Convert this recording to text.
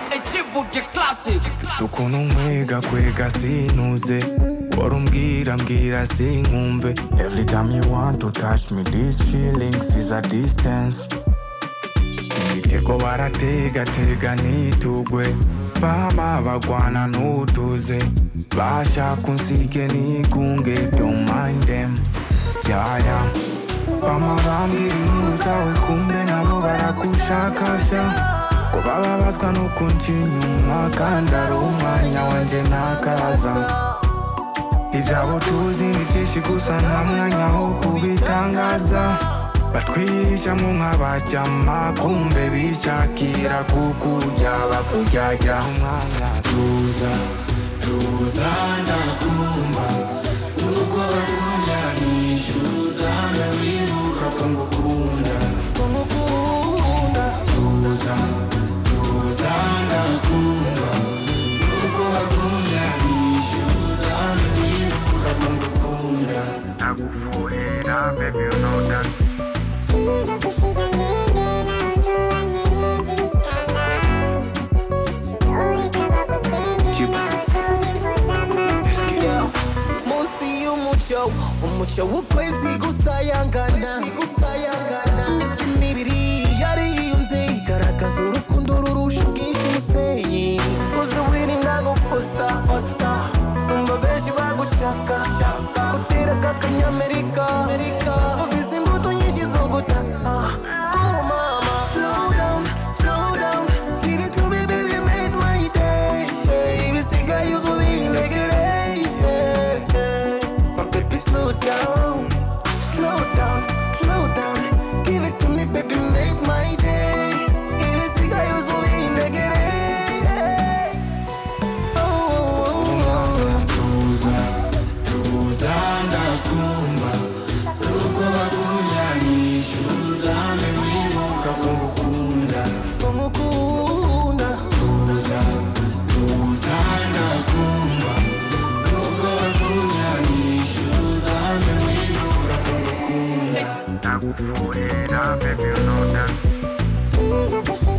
uje classic Ufite ukuntu nkwega kwega sintuze wari umbwira mbwira sinkumve every time you want to touch me this feelings is a distance imitego barategatega nitugwe bama bagwana n'utuze bashaka unsige nigunge don't mind them yeah, yeah. bama bambwira inkuru zawe kumbe nabo baragushakasha ngo bababazwa nuko nca inyuma kandi ari umwanya wanjye ntakaza ibyabo tuzi ni byinshi gusa nta mwanya wo kubitangaza batwihishamo nk'abajyama kumbe bishakira kukurya bakuryarya umwanya tuza tuzana kumva nuko bakunda nishyuza ndawibuka ko ngukunda ko ngukunda tuza tuza ndakumva nuko bakunda nishyuza ndawibuka ko ngukunda ndagufurira baby you know that Sinzi gusiga intege nanzura nyine nzitanga Sindoreka bagukwenge ntazubibuzamo munsi y'umucyo umucyo w'ukwezi gusayangana gusayangana n'imibiri yari yiyunze igaragaza urukundo rurusha ubwinshi umusenyi uzi wiri ntago posita posita numva benshi bagushaka gutera k'akanyamerika uvize imbuto nyinshi zo gutaka Oh, mama. Slow down, slow down. Give it to me, baby, made my day. Ibisigaye uzubindegere. My baby, slow down, slow down, slow down. Give it to me, baby, make my day. Ibisigaye uzubindegere. Oh, oh, oh, oh. tuza tuza ndakumva nuko bakunda nishyuza ndawibuka ko ngukunda ngukunda tuza tuza ndakumva nuko bakunda nishyuza ndawibuka ko ngukunda ndagufurira baby you know that Sinzi gusiga